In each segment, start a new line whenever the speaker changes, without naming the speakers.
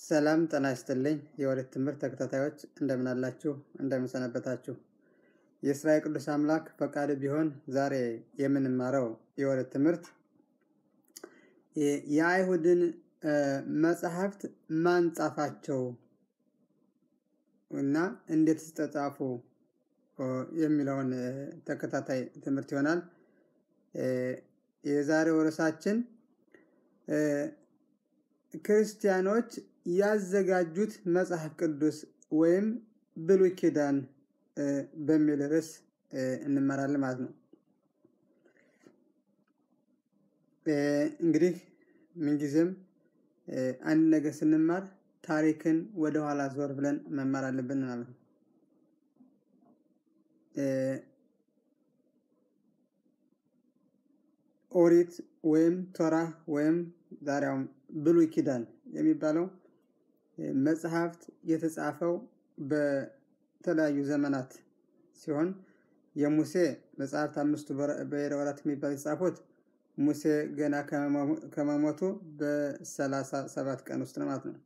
ሰላም ጤና ይስጥልኝ የወሬት ትምህርት ተከታታዮች እንደምን አላችሁ? እንደምን ሰነበታችሁ? የእስራኤል ቅዱስ አምላክ ፈቃድ ቢሆን ዛሬ የምንማረው የወሬት ትምህርት የአይሁድን መጽሐፍት ማን ጻፋቸው እና እንዴት ተጻፉ የሚለውን ተከታታይ ትምህርት ይሆናል። የዛሬው ርዕሳችን ክርስቲያኖች ያዘጋጁት መጽሐፍ ቅዱስ ወይም ብሉይ ኪዳን በሚል ርዕስ እንመራለን ማለት ነው። እንግዲህ ምንጊዜም አንድ ነገር ስንማር ታሪክን ወደ ኋላ ዞር ብለን መማር አለብን ማለት ነው። ኦሪት ወይም ቶራ ወይም ዛሬውም ብሉይ ኪዳን የሚባለው መጽሐፍት የተጻፈው በተለያዩ ዘመናት ሲሆን የሙሴ መጽሐፍት አምስቱ ብሔረ ኦሪት የሚባሉ የተጻፉት ሙሴ ገና ከመሞቱ በሰላሳ ሰባት ቀን ውስጥ ነው ማለት ነው።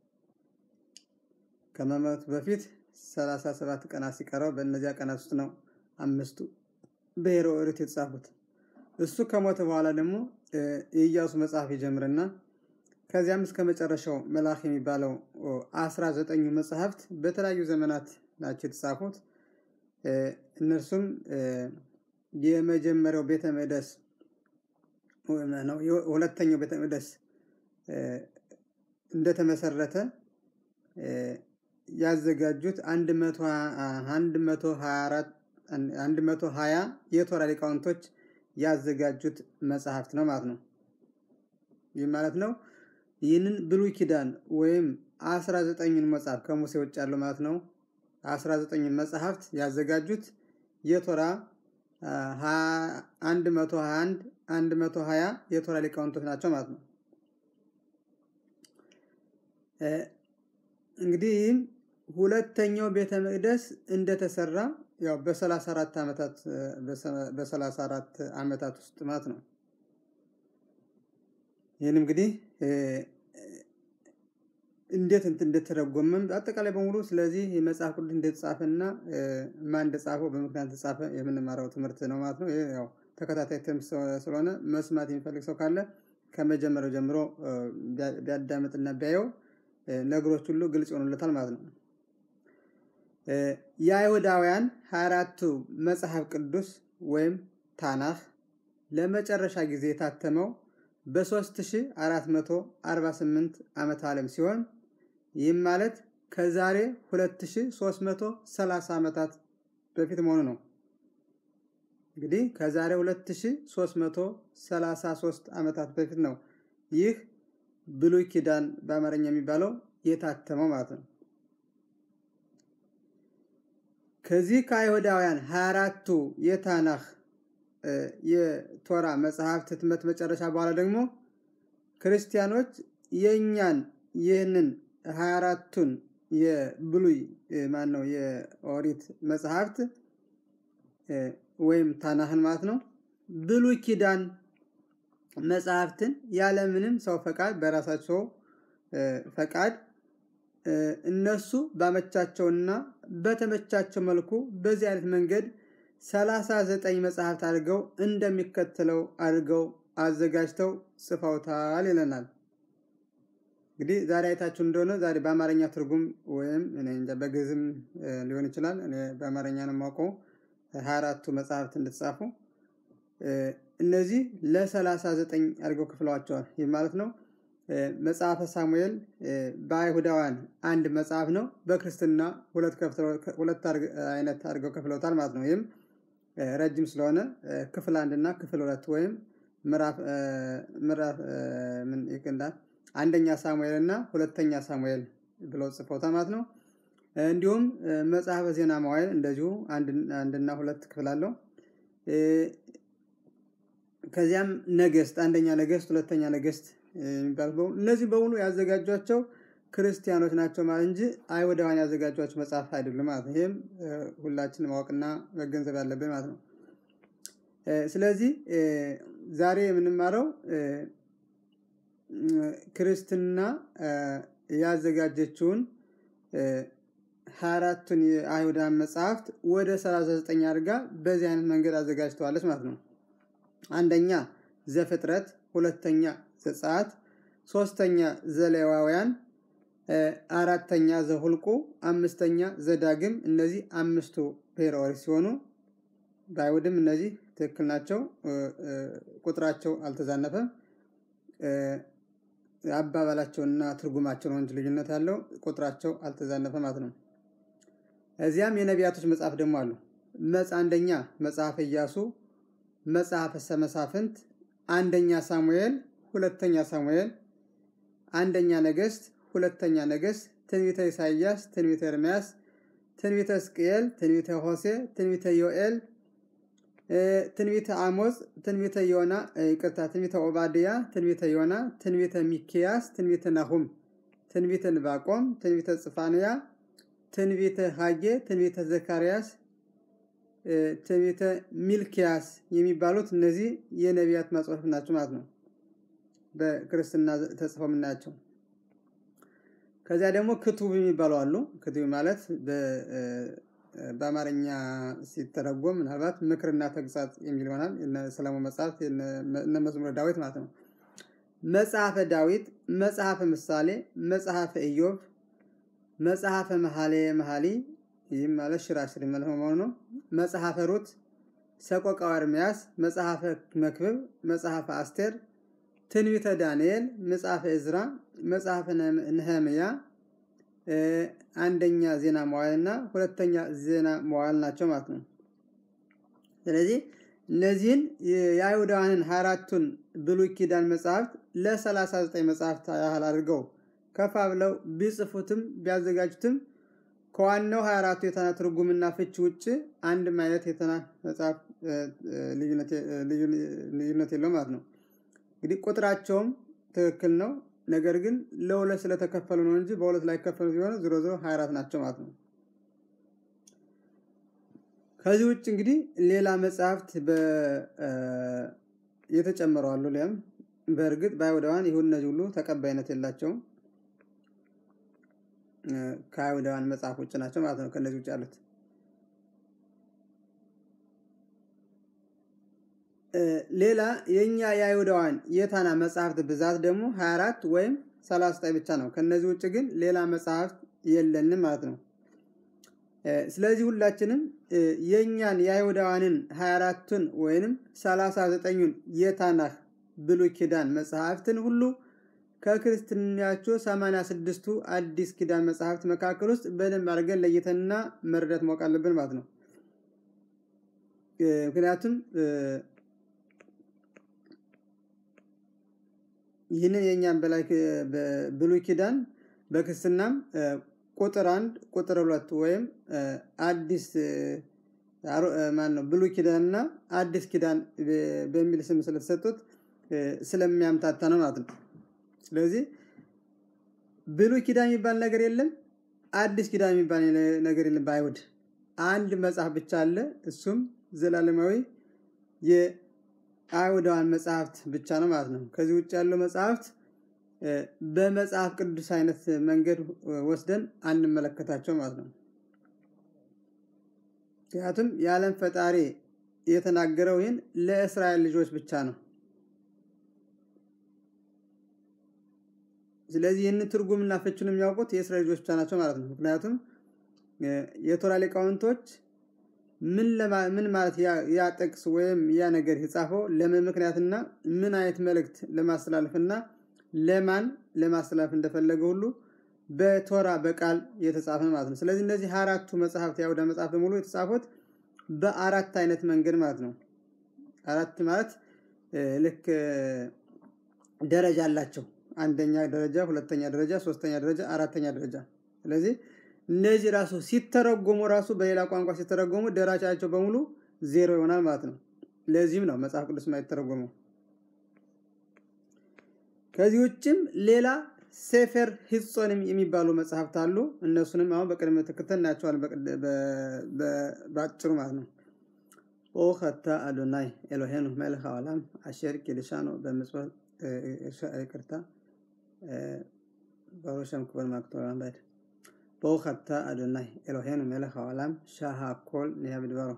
ከመሞቱ በፊት ሰላሳ ሰባት ቀናት ሲቀረው በእነዚያ ቀናት ውስጥ ነው አምስቱ ብሔረ ኦሪት የተጻፉት። እሱ ከሞተ በኋላ ደግሞ የኢያሱ መጽሐፍ ይጀምርና ከዚያም እስከ መጨረሻው መልአክ የሚባለው አስራ ዘጠኙ መጽሐፍት በተለያዩ ዘመናት ናቸው የተጻፉት። እነርሱም የመጀመሪያው ቤተ መቅደስ ነው። ሁለተኛው ቤተ መቅደስ እንደተመሰረተ ያዘጋጁት አንድ መቶ ሀያ የቶራ ሊቃውንቶች ያዘጋጁት መጽሐፍት ነው ማለት ነው። ይህ ማለት ነው ይህንን ብሉይ ኪዳን ወይም አስራ ዘጠኙን መጽሐፍ ከሙሴ ውጭ ያለው ማለት ነው። አስራ ዘጠኙን መጽሐፍት ያዘጋጁት የቶራ አንድ መቶ ሀያ አንድ አንድ መቶ ሀያ የቶራ ሊቃውንቶች ናቸው ማለት ነው። እንግዲህ ይህም ሁለተኛው ቤተ መቅደስ እንደተሰራ ያው በሰላሳ አራት ዓመታት በሰላሳ አራት ዓመታት ውስጥ ማለት ነው። ይህን እንግዲህ እንዴት እንትን እንደተረጎመም አጠቃላይ በሙሉ ስለዚህ የመጽሐፍ ቅዱስ እንደተጻፈና ማን እንደጻፈው በምክንያት ተጻፈ የምንማረው ትምህርት ነው ማለት ነው። ያው ተከታታይ ትምህርት ስለሆነ መስማት የሚፈልግ ሰው ካለ ከመጀመሪያው ጀምሮ ቢያዳምጥና ቢያየው ነገሮች ሁሉ ግልጽ ይሆኑለታል ማለት ነው። የአይሁዳውያን ሀያ አራቱ መጽሐፍ ቅዱስ ወይም ታናህ ለመጨረሻ ጊዜ የታተመው በ3448 ዓመተ ዓለም ሲሆን ይህም ማለት ከዛሬ 2330 ዓመታት በፊት መሆኑ ነው። እንግዲህ ከዛሬ 2333 ዓመታት በፊት ነው ይህ ብሉይ ኪዳን በአማርኛ የሚባለው የታተመው ማለት ነው። ከዚህ ከአይሁዳውያን 24ቱ የታናህ የቶራ መጽሐፍት ህትመት መጨረሻ በኋላ ደግሞ ክርስቲያኖች የእኛን ይህንን 24ቱን የብሉይ ማን ነው የኦሪት መጽሐፍት ወይም ታናህን ማለት ነው ብሉይ ኪዳን መጽሐፍትን ያለምንም ሰው ፈቃድ በራሳቸው ፈቃድ እነሱ ባመቻቸውና በተመቻቸው መልኩ በዚህ አይነት መንገድ ሰላሳ ዘጠኝ መጽሐፍት አድርገው እንደሚከተለው አድርገው አዘጋጅተው ጽፈውታል ይለናል። እንግዲህ ዛሬ አይታችሁ እንደሆነ ዛሬ በአማርኛ ትርጉም ወይም በግዕዝም ሊሆን ይችላል። እኔ በአማርኛ ነው የማውቀው ሀያ አራቱ መጽሐፍት እንደተጻፉ እነዚህ ለሰላሳ ዘጠኝ አድርገው ክፍለዋቸዋል። ይህ ማለት ነው መጽሐፈ ሳሙኤል በአይሁዳውያን አንድ መጽሐፍ ነው። በክርስትና ሁለት አይነት አድርገው ከፍለውታል ማለት ነው። ይህም ረጅም ስለሆነ ክፍል አንድ እና ክፍል ሁለት ወይም ምዕራፍ ምን ይቅንዳል አንደኛ ሳሙኤል እና ሁለተኛ ሳሙኤል ብለው ጽፈውታል ማለት ነው። እንዲሁም መጽሐፈ ዜና መዋዕል እንደዚሁ አንድና ሁለት ክፍል አለው። ከዚያም ነገስት አንደኛ ነገስት፣ ሁለተኛ ነገስት የሚባሉ እነዚህ በሙሉ ያዘጋጇቸው ክርስቲያኖች ናቸው ማለት እንጂ አይሁዳውያን ያዘጋጇቸው መጽሐፍ አይደሉም ማለት ነው። ይህም ሁላችን ማወቅና መገንዘብ ያለብን ማለት ነው። ስለዚህ ዛሬ የምንማረው ክርስትና ያዘጋጀችውን ሀያ አራቱን የአይሁዳን መጽሐፍት ወደ 39 አድርጋ በዚህ አይነት መንገድ አዘጋጅተዋለች ማለት ነው። አንደኛ ዘፍጥረት፣ ሁለተኛ ዘጸአት፣ ሶስተኛ ዘሌዋውያን፣ አራተኛ ዘሁልቁ፣ አምስተኛ ዘዳግም። እነዚህ አምስቱ ብሔረ ኦሪት ሲሆኑ በአይሁድም እነዚህ ትክክል ናቸው። ቁጥራቸው አልተዛነፈም። አባባላቸውና ትርጉማቸው ነው እንጂ ልዩነት ያለው ቁጥራቸው አልተዛነፈ ማለት ነው። እዚያም የነቢያቶች መጽሐፍ ደግሞ አሉ። መጽ አንደኛ መጽሐፈ ኢያሱ፣ መጽሐፈ መሳፍንት፣ አንደኛ ሳሙኤል፣ ሁለተኛ ሳሙኤል፣ አንደኛ ነገስት፣ ሁለተኛ ነገስት፣ ትንቢተ ኢሳይያስ፣ ትንቢተ ኤርምያስ፣ ትንቢተ ሕዝቅኤል፣ ትንቢተ ሆሴ፣ ትንቢተ ዮኤል፣ ትንቢተ አሞጽ፣ ትንቢተ ዮና ይቅርታ፣ ትንቢተ ኦባድያ፣ ትንቢተ ዮና፣ ትንቢተ ሚኪያስ፣ ትንቢተ ናሁም፣ ትንቢተ ንባቆም፣ ትንቢተ ጽፋንያ፣ ትንቢተ ሀጌ፣ ትንቢተ ዘካርያስ፣ ትንቢተ ሚልኪያስ የሚባሉት እነዚህ የነቢያት መጽሐፍ ናቸው ማለት ነው። በክርስትና ተጽፈው የምናያቸው። ከዚያ ደግሞ ክቱብ የሚባሉ አሉ። ክቱብ ማለት በአማርኛ ሲተረጎም ምናልባት ምክርና ተግሳጽ የሚል ይሆናል። ሰለሞን መጽሐፍት፣ እነ መዝሙረ ዳዊት ማለት ነው። መጽሐፈ ዳዊት፣ መጽሐፈ ምሳሌ፣ መጽሐፈ ኢዮብ፣ መጽሐፈ መኃሌ መኃሊ ይህም ማለት ሽራሽር ማለት መሆኑ ነው። መጽሐፈ ሩት፣ ሰቆቃወ ኤርምያስ፣ መጽሐፈ መክብብ፣ መጽሐፈ አስቴር፣ ትንቢተ ዳንኤል፣ መጽሐፈ እዝራ፣ መጽሐፈ ነህምያ፣ አንደኛ ዜና መዋዕል እና ሁለተኛ ዜና መዋዕል ናቸው ማለት ነው። ስለዚህ እነዚህን የአይሁዳውያንን ሀያ አራቱን ብሉይ ኪዳን መጽሐፍት ለሰላሳ ዘጠኝ መጽሐፍት ያህል አድርገው ከፋ ብለው ቢጽፉትም ቢያዘጋጁትም ከዋናው 24ቱ የተና ትርጉምና ፍች ውጭ አንድም አይነት የተና መጽሐፍ ልዩነት የለው ማለት ነው። እንግዲህ ቁጥራቸውም ትክክል ነው። ነገር ግን ለሁለት ስለተከፈሉ ነው እንጂ በሁለት ላይ ከፈሉ ሲሆን ዞሮ ዞሮ 24 ናቸው ማለት ነው። ከዚህ ውጭ እንግዲህ ሌላ መጽሐፍት የተጨመሩ አሉ። ሊያም በእርግጥ በአይሁዳውያን ይሁን እነዚህ ሁሉ ተቀባይነት የላቸውም። ከአይሁዳውያን መጽሐፍ ውጭ ናቸው ማለት ነው። ከነዚህ ውጭ ያሉት ሌላ የእኛ የአይሁዳውያን የታና መጽሐፍት ብዛት ደግሞ 24 ወይም 39 ብቻ ነው። ከነዚህ ውጭ ግን ሌላ መጽሐፍት የለንም ማለት ነው። ስለዚህ ሁላችንም የእኛን የአይሁዳውያንን 24ቱን ወይንም 39ኙን የታናህ ብሉይ ኪዳን መጽሐፍትን ሁሉ ከክርስትናቸው 86ቱ አዲስ ኪዳን መጽሐፍት መካከል ውስጥ በደንብ አድርገን ለይተንና መረዳት ማወቅ አለብን ማለት ነው። ምክንያቱም ይህንን የእኛን በላይ ብሉይ ኪዳን በክርስትናም ቁጥር አንድ ቁጥር ሁለት ወይም አዲስ ማን ነው ብሉይ ኪዳንና አዲስ ኪዳን በሚል ስም ስለተሰጡት ስለሚያምታታ ነው ማለት ነው። ስለዚህ ብሉይ ኪዳን የሚባል ነገር የለም፣ አዲስ ኪዳን የሚባል ነገር የለም። በአይሁድ አንድ መጽሐፍ ብቻ አለ። እሱም ዘላለማዊ የአይሁዳውያን መጽሐፍት ብቻ ነው ማለት ነው። ከዚህ ውጭ ያለው መጽሐፍት በመጽሐፍ ቅዱስ አይነት መንገድ ወስደን አንመለከታቸው ማለት ነው። ምክንያቱም የዓለም ፈጣሪ የተናገረው ይህን ለእስራኤል ልጆች ብቻ ነው። ስለዚህ ይህንን ትርጉምና ፍቹን የሚያውቁት የእስራኤል ልጆች ብቻ ናቸው ማለት ነው። ምክንያቱም የቶራ ሊቃውንቶች ምን ማለት ያ ጥቅስ ወይም ያ ነገር የጻፈው ለምን ምክንያትና ምን አይነት መልእክት ለማስተላለፍና ለማን ለማስተላለፍ እንደፈለገ ሁሉ በቶራ በቃል የተጻፈ ማለት ነው። ስለዚህ እነዚህ አራቱ መጽሐፍት የአይሁዳ መጽሐፍት በሙሉ የተጻፉት በአራት አይነት መንገድ ማለት ነው። አራት ማለት ልክ ደረጃ አላቸው። አንደኛ ደረጃ፣ ሁለተኛ ደረጃ፣ ሶስተኛ ደረጃ፣ አራተኛ ደረጃ። ስለዚህ እነዚህ ራሱ ሲተረጎሙ ራሱ በሌላ ቋንቋ ሲተረጎሙ ደረጃቸው በሙሉ ዜሮ ይሆናል ማለት ነው። ለዚህም ነው መጽሐፍ ቅዱስ የማይተረጎመው። ከዚህ ውጭም ሌላ ሴፈር ሂጾንም የሚባሉ መጽሐፍት አሉ። እነሱንም አሁን በቅድመ ተከተል እናያቸዋለን በአጭሩ ማለት ነው። ኦ ከታ አዶናይ ኤሎሄኑ መልክ አዋላም አሸር ኪልሻኖ በምጽወት ይቅርታ ברוך שם כבוד מלכותו לעולם ועד. ברוך אתה אדוני אלוהינו מלך העולם שהכל נהיה בדברו.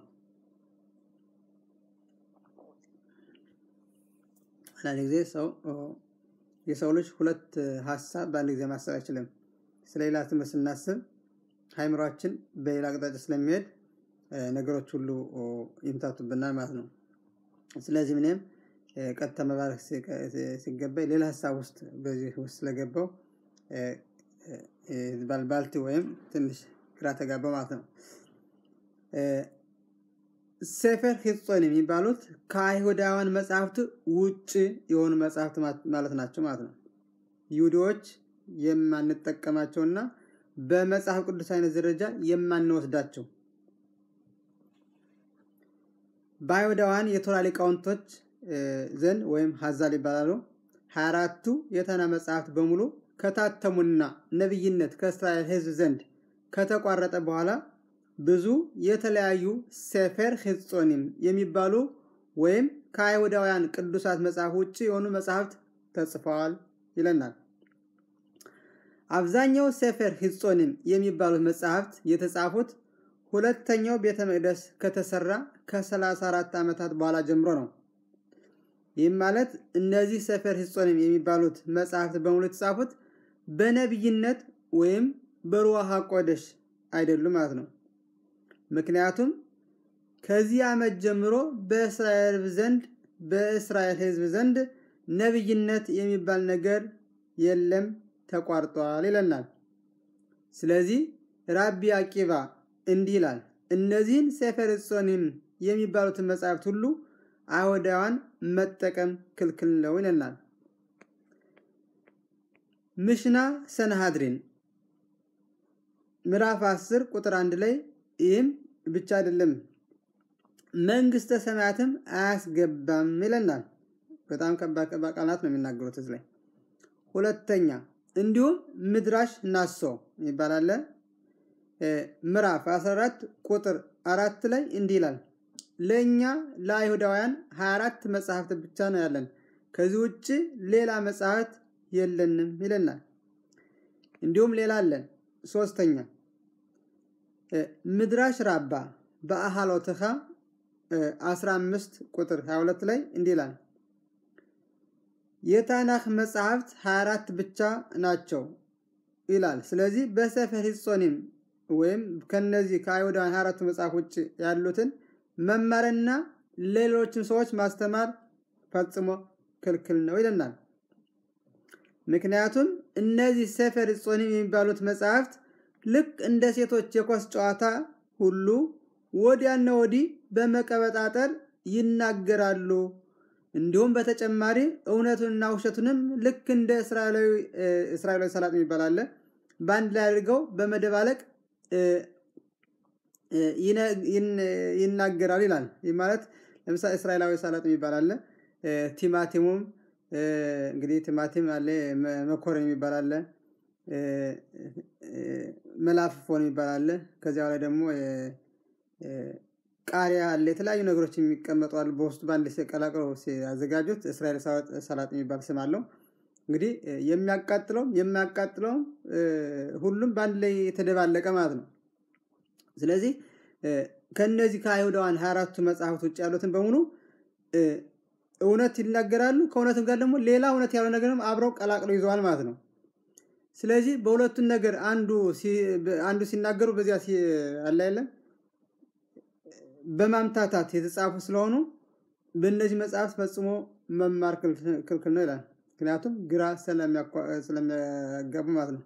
አንዳንድ ጊዜ ሰው የሰው ልጅ ሁለት ሀሳብ በአንድ ጊዜ ማሰብ አይችልም። ስለ ሌላ ትምህርት ስናስብ ሃይምሯችን በሌላ አቅጣጫ ስለሚሄድ ነገሮች ሁሉ ይምታቱብናል ማለት ነው። ስለዚህ እኔም ቀጥታ መባረክ ሲገባኝ ሌላ ሀሳብ ውስጥ በዚህ ውስጥ ስለገባው ባልባልቲ ወይም ትንሽ ግራ ተጋባው ማለት ነው። ሴፈር ሂጾን የሚባሉት ከአይሁዳውያን መጽሐፍት ውጭ የሆኑ መጽሐፍት ማለት ናቸው ማለት ነው። ይሁዲዎች የማንጠቀማቸውና በመጽሐፍ ቅዱስ አይነት ደረጃ የማንወስዳቸው በአይሁዳውያን የቶራ ሊቃውንቶች ዘንድ ወይም ሀዛል ይባላሉ። ሀያ አራቱ የተና መጽሐፍት በሙሉ ከታተሙና ነቢይነት ከእስራኤል ሕዝብ ዘንድ ከተቋረጠ በኋላ ብዙ የተለያዩ ሴፌር ሂጾኒም የሚባሉ ወይም ከአይሁዳውያን ቅዱሳት መጽሐፍ ውጭ የሆኑ መጽሐፍት ተጽፈዋል ይለናል። አብዛኛው ሴፌር ሂጾኒም የሚባሉት መጽሐፍት የተጻፉት ሁለተኛው ቤተ መቅደስ ከተሰራ ከ34 ዓመታት በኋላ ጀምሮ ነው። ይህም ማለት እነዚህ ሰፈር ሂጾንም የሚባሉት መጽሐፍት በሙሉ የተጻፉት በነቢይነት ወይም በሩዋሃ ቆደሽ አይደሉም ማለት ነው። ምክንያቱም ከዚህ ዓመት ጀምሮ በእስራኤል ዘንድ በእስራኤል ሕዝብ ዘንድ ነቢይነት የሚባል ነገር የለም፣ ተቋርጧል ይለናል። ስለዚህ ራቢ አቂባ እንዲህ ይላል፣ እነዚህን ሴፈር ሂጾንም የሚባሉትን መጽሐፍት ሁሉ አይሁዳውያን መጠቀም ክልክል ነው ይለናል። ምሽና ሰንሃድሪን ምዕራፍ 10 ቁጥር አንድ ላይ ይህም ብቻ አይደለም መንግስተ ሰማያትም አያስገባም ይለናል። በጣም ከባድ ከባድ ቃላት ነው የሚናገሩት እዚህ ላይ። ሁለተኛ እንዲሁም ምድራሽ ናሶ ይባላል። ምዕራፍ 14 ቁጥር አራት ላይ እንዲህ ይላል ለእኛ ለአይሁዳውያን 24 መጽሐፍት ብቻ ነው ያለን፣ ከዚህ ውጭ ሌላ መጽሐፍት የለንም ይለናል። እንዲሁም ሌላ አለን። ሶስተኛ ምድራሽ ራባ በአሃሎትኻ 15 ቁጥር 22 ላይ እንዲህ ይላል የታናክ መጽሐፍት 24 ብቻ ናቸው ይላል። ስለዚህ በሰፈር ሂጾኒም ወይም ከነዚህ ከአይሁዳውያን 24ቱ መጽሐፍ ውጭ ያሉትን መማርና ሌሎችን ሰዎች ማስተማር ፈጽሞ ክልክል ነው ይለናል። ምክንያቱም እነዚህ ሰፈር ጾኒም የሚባሉት መጽሐፍት ልክ እንደ ሴቶች የኳስ ጨዋታ ሁሉ ወዲያና ወዲህ በመቀበጣጠር ይናገራሉ። እንዲሁም በተጨማሪ እውነቱንና ውሸቱንም ልክ እንደ እስራኤላዊ ሰላጥ የሚባል አለ በአንድ ላይ አድርገው በመደባለቅ ይናገራል ይላል። ይህ ማለት ለምሳሌ እስራኤላዊ ሰላጥ የሚባል አለ። ቲማቲሙም እንግዲህ ቲማቲም አለ፣ መኮረን የሚባል አለ፣ መላፍፎን የሚባል አለ። ከዚያ ላይ ደግሞ ቃሪያ አለ። የተለያዩ ነገሮች የሚቀመጡ አሉ። በውስጡ በአንድ ቀላቅለው ሲያዘጋጁት እስራኤል ሰላጥ የሚባል ስም አለው። እንግዲህ የሚያቃጥለውም የማያቃጥለውም ሁሉም በአንድ ላይ የተደባለቀ ማለት ነው። ስለዚህ ከነዚህ ከአይሁዳውያን ሀያ አራቱ መጽሐፍት ውጭ ያሉትን በሙሉ እውነት ይናገራሉ። ከእውነትም ጋር ደግሞ ሌላ እውነት ያለው ነገርም አብረው ቀላቅለው ይዘዋል ማለት ነው። ስለዚህ በሁለቱን ነገር አንዱ አንዱ ሲናገሩ በዚያ አለ የለም በማምታታት የተጻፉ ስለሆኑ በእነዚህ መጽሐፍት ፈጽሞ መማር ክልክል ነው ይላል። ምክንያቱም ግራ ስለሚያጋቡ ማለት ነው።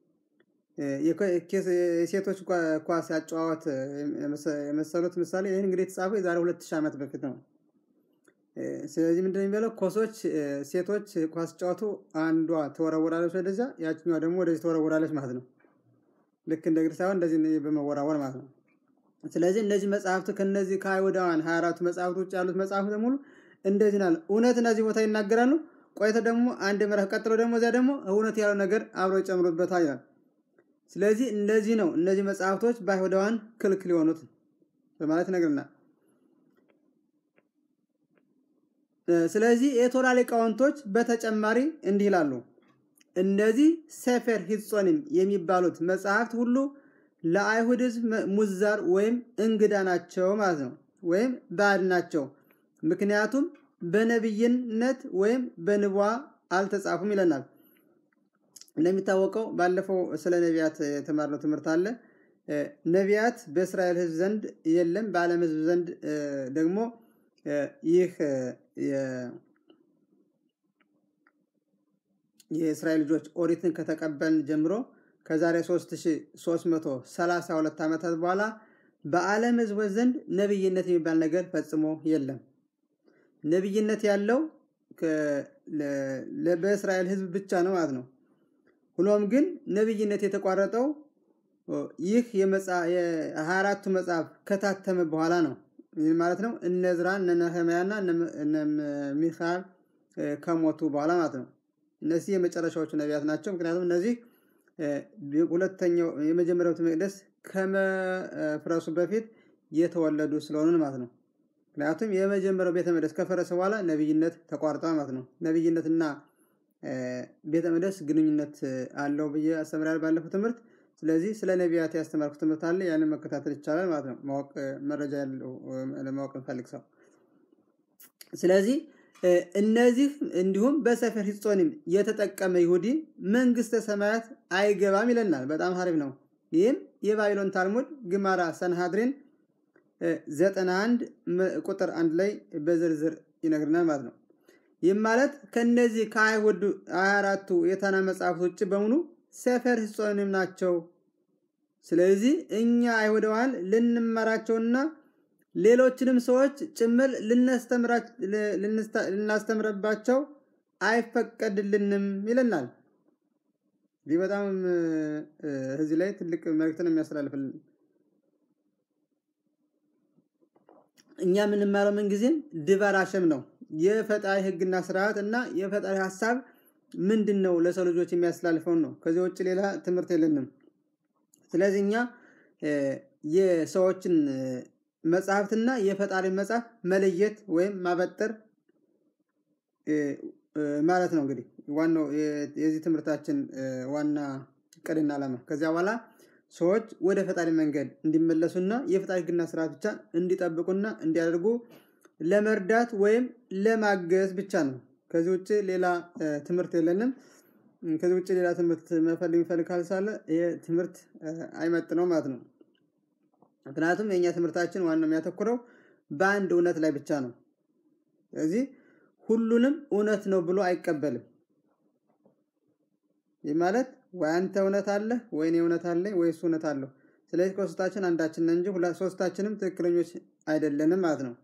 የሴቶች ኳስ ያጨዋወት የመሰሉት ምሳሌ ይህን እንግዲህ የተጻፈው የዛሬ ሁለት ሺህ ዓመት በፊት ነው። ስለዚህ ምንድን የሚባለው ኮሶች ሴቶች ኳስ ጨዋቱ አንዷ ትወረወራለች ወደዚያ፣ ያችኛዋ ደግሞ ወደዚህ ትወረወራለች ማለት ነው። ልክ እንደ እግር ሳይሆን እንደዚህ በመወራወር ማለት ነው። ስለዚህ እነዚህ መጽሐፍት ከነዚህ ከአይሁዳውያን ሀያ አራቱ መጽሐፍት ውጭ ያሉት መጽሐፍት በሙሉ እንደዚህ ናል እውነት እነዚህ ቦታ ይናገራሉ። ቆይተው ደግሞ አንድ ምዕራፍ ቀጥሎ ደግሞ እዚያ ደግሞ እውነት ያለው ነገር አብረው ይጨምሩበታል ይላል። ስለዚህ እነዚህ ነው እነዚህ መጽሐፍቶች በአይሁዳውያን ክልክል የሆኑት በማለት ይነግርናል። ስለዚህ የቶራ ሊቃውንቶች በተጨማሪ እንዲህ ይላሉ። እነዚህ ሰፈር ሂጾንም የሚባሉት መጽሐፍት ሁሉ ለአይሁድ ሕዝብ ሙዛር ወይም እንግዳ ናቸው ማለት ነው፣ ወይም ባዕድ ናቸው። ምክንያቱም በነቢይነት ወይም በንቧ አልተጻፉም ይለናል። እንደሚታወቀው ባለፈው ስለ ነቢያት የተማርነው ትምህርት አለ። ነቢያት በእስራኤል ሕዝብ ዘንድ የለም፣ በዓለም ሕዝብ ዘንድ ደግሞ ይህ የእስራኤል ልጆች ኦሪትን ከተቀበልን ጀምሮ ከዛሬ 3332 ዓመታት በኋላ በዓለም ሕዝቦች ዘንድ ነቢይነት የሚባል ነገር ፈጽሞ የለም። ነቢይነት ያለው በእስራኤል ሕዝብ ብቻ ነው ማለት ነው። ሆኖም ግን ነቢይነት የተቋረጠው ይህ የሀያ አራቱ መጽሐፍ ከታተመ በኋላ ነው። ይህ ማለት ነው እነ ዕዝራ እነ ነህምያና እነ ሚካኤል ከሞቱ በኋላ ማለት ነው። እነዚህ የመጨረሻዎቹ ነቢያት ናቸው። ምክንያቱም እነዚህ ሁለተኛው የመጀመሪያው ቤተ መቅደስ ከመፍረሱ በፊት የተወለዱ ስለሆኑ ማለት ነው። ምክንያቱም የመጀመሪያው ቤተ መቅደስ ከፈረሰ በኋላ ነቢይነት ተቋርጧል ማለት ነው። ነቢይነትና ቤተ መቅደስ ግንኙነት አለው ብዬ አስተምራለሁ ባለፈው ትምህርት። ስለዚህ ስለ ነቢያት ያስተማርኩት ትምህርት አለ። ያንን መከታተል ይቻላል ማለት ነው። ማወቅ መረጃ ያለው ለማወቅ እንፈልግ ሰው ስለዚህ እነዚህ እንዲሁም በሰፈር ሂጾንም የተጠቀመ ይሁዲ መንግስተ ሰማያት አይገባም ይለናል። በጣም ሀሪፍ ነው። ይህም የባቢሎን ታልሙድ ግማራ ሰንሃድሪን ዘጠና አንድ ቁጥር አንድ ላይ በዝርዝር ይነግርናል ማለት ነው። ይህም ማለት ከነዚህ ከአይሁድ ሀያ አራቱ የታና መጽሐፍት ውጭ በሙሉ ሰፈር ሂጾንም ናቸው። ስለዚህ እኛ አይሁዳውያን ልንመራቸውና ሌሎችንም ሰዎች ጭምር ልናስተምረባቸው አይፈቀድልንም ይለናል። ይህ በጣም እዚህ ላይ ትልቅ መልእክትን የሚያስተላልፍልን እኛ የምንማረው ምንጊዜም ድባር አሸም ነው። የፈጣሪ ሕግና ስርዓት እና የፈጣሪ ሀሳብ ምንድን ነው ለሰው ልጆች የሚያስተላልፈውን ነው። ከዚህ ውጭ ሌላ ትምህርት የለንም። ስለዚህ እኛ የሰዎችን መጽሐፍትና የፈጣሪ መጽሐፍ መለየት ወይም ማበጠር ማለት ነው። እንግዲህ ዋናው የዚህ ትምህርታችን ዋና እቅድና ዓላማ ከዚያ በኋላ ሰዎች ወደ ፈጣሪ መንገድ እንዲመለሱና የፈጣሪ ሕግና ስርዓት ብቻ እንዲጠብቁና እንዲያደርጉ ለመርዳት ወይም ለማገዝ ብቻ ነው። ከዚህ ውጭ ሌላ ትምህርት የለንም። ከዚህ ውጭ ሌላ ትምህርት መፈልግ የሚፈልግ ካልሳለ ይህ ትምህርት አይመጥነው ማለት ነው። ምክንያቱም የእኛ ትምህርታችን ዋናው የሚያተኩረው በአንድ እውነት ላይ ብቻ ነው። ስለዚህ ሁሉንም እውነት ነው ብሎ አይቀበልም። ይህ ማለት ወይ አንተ እውነት አለ ወይ እኔ እውነት አለኝ ወይ እሱ እውነት አለው። ስለዚህ ከሶስታችን አንዳችን ነን እንጂ ሶስታችንም ትክክለኞች አይደለንም ማለት ነው።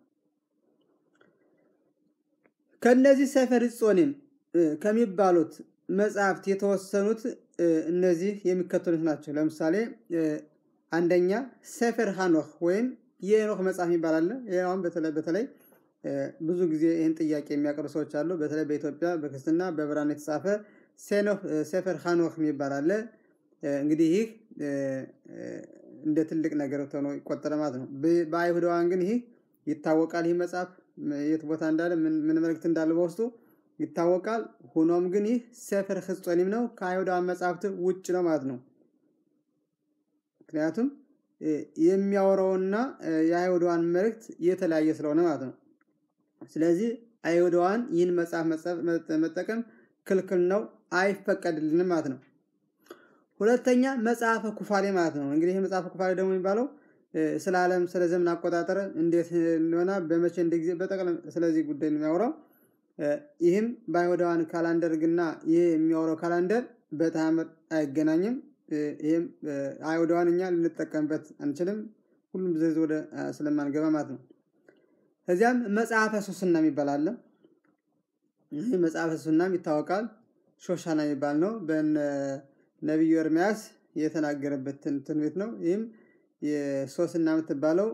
ከእነዚህ ሰፈር ጾኔም ከሚባሉት መጽሐፍት የተወሰኑት እነዚህ የሚከተሉት ናቸው። ለምሳሌ አንደኛ ሰፈር ሀኖክ ወይም የኖክ መጽሐፍ የሚባል አለ። ይኸውን በተለይ በተለይ ብዙ ጊዜ ይህን ጥያቄ የሚያቀርቡ ሰዎች አሉ። በተለይ በኢትዮጵያ በክርስትና በብራና የተጻፈ ሰፈር ሀኖክ የሚባል አለ። እንግዲህ ይህ እንደ ትልቅ ነገር ሆኖ ይቆጠረ ማለት ነው። በአይሁዳውያን ግን ይህ ይታወቃል። ይህ መጽሐፍ የት ቦታ እንዳለ ምን መልእክት እንዳለ በውስጡ ይታወቃል። ሆኖም ግን ይህ ሰፈር ህጾኒም ነው፣ ከአይሁዳውያን መጽሐፍት ውጭ ነው ማለት ነው። ምክንያቱም የሚያወራውና የአይሁዳውያን መልእክት የተለያየ ስለሆነ ማለት ነው። ስለዚህ አይሁዳውያን ይህን መጽሐፍ መጠቀም ክልክል ነው፣ አይፈቀድልንም ማለት ነው። ሁለተኛ መጽሐፈ ኩፋሌ ማለት ነው። እንግዲህ ይህ መጽሐፈ ኩፋሌ ደግሞ የሚባለው ስለ ዓለም ስለ ዘመን አቆጣጠር እንዴት እንደሆነ በመቼ እንደ ጊዜ በጠቅላላ ስለዚህ ጉዳይ ነው የሚያወራው። ይህም በአይሁዳውያን ካላንደር ግና ይህ የሚያወራው ካላንደር በተአምር አይገናኝም። ይህም አይሁዳውያን እኛ ልንጠቀምበት አንችልም። ሁሉም ዝርዝር ወደ ስለማንገባ ማለት ነው። ከዚያም መጽሐፈ ሱስና የሚባል አለ። ይህ መጽሐፈ ሱስናም ይታወቃል። ሾሻና የሚባል ነው። በነቢዩ ኤርምያስ የተናገረበት ትንቢት ነው። ይህም የሶስና የምትባለው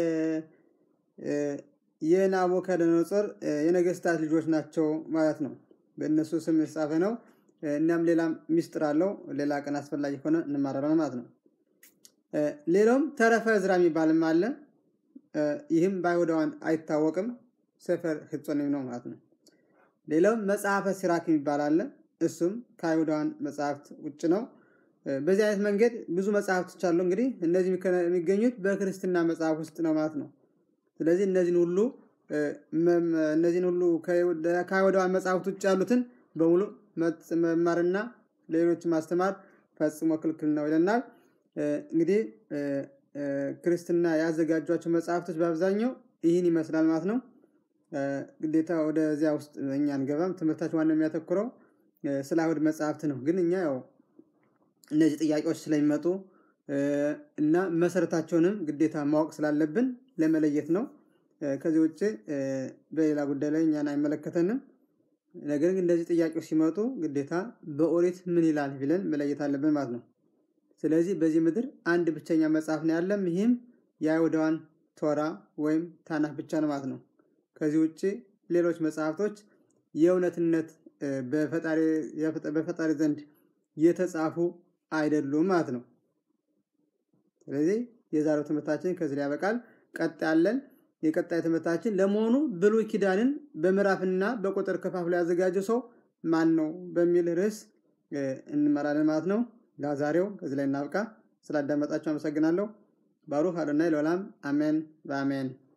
የናቡከደነጾር የነገስታት ልጆች ናቸው ማለት ነው። በእነሱ ስም የተጻፈ ነው። እናም ሌላም ሚስጥር አለው። ሌላ ቀን አስፈላጊ ሆነ እንማራለን ማለት ነው። ሌላውም ተረፈ ዕዝራ የሚባልም አለ። ይህም በአይሁዳውያን አይታወቅም። ሰፈር ህጾንም ነው ማለት ነው። ሌላው መጽሐፈ ሲራክ የሚባል አለ። እሱም ከአይሁዳውያን መጽሐፍት ውጭ ነው። በዚህ አይነት መንገድ ብዙ መጽሐፍቶች አሉ። እንግዲህ እነዚህ የሚገኙት በክርስትና መጽሐፍ ውስጥ ነው ማለት ነው። ስለዚህ እነዚህን ሁሉ እነዚህን ሁሉ ከአይሁዳውያን መጽሐፍት ውጭ ያሉትን በሙሉ መማርና ሌሎች ማስተማር ፈጽሞ ክልክል ነው ይለናል። እንግዲህ ክርስትና ያዘጋጇቸው መጽሐፍቶች በአብዛኛው ይህን ይመስላል ማለት ነው። ግዴታ ወደዚያ ውስጥ እኛ አንገባም። ትምህርታችን ዋና የሚያተኩረው ስለ አይሁድ መጽሐፍት ነው። ግን እኛ ያው እነዚህ ጥያቄዎች ስለሚመጡ እና መሰረታቸውንም ግዴታ ማወቅ ስላለብን ለመለየት ነው። ከዚህ ውጭ በሌላ ጉዳይ ላይ እኛን አይመለከተንም። ነገር ግን እንደዚህ ጥያቄዎች ሲመጡ ግዴታ በኦሪት ምን ይላል ብለን መለየት አለብን ማለት ነው። ስለዚህ በዚህ ምድር አንድ ብቸኛ መጽሐፍ ነው ያለም፣ ይህም የአይሁዳውያን ቶራ ወይም ታናህ ብቻ ነው ማለት ነው። ከዚህ ውጭ ሌሎች መጽሐፍቶች የእውነትነት በፈጣሪ ዘንድ የተጻፉ አይደሉም ማለት ነው። ስለዚህ የዛሬው ትምህርታችን ከዚህ ላይ ያበቃል። ቀጥ ያለን የቀጣይ ትምህርታችን ለመሆኑ ብሉይ ኪዳንን በምዕራፍና በቁጥር ከፋፍሎ ያዘጋጀው ሰው ማን ነው በሚል ርዕስ እንመራለን ማለት ነው። ለዛሬው ከዚህ ላይ እናብቃ። ስላዳመጣችሁ አመሰግናለሁ። ባሩክ አዶናይ ለዓለም አሜን በአሜን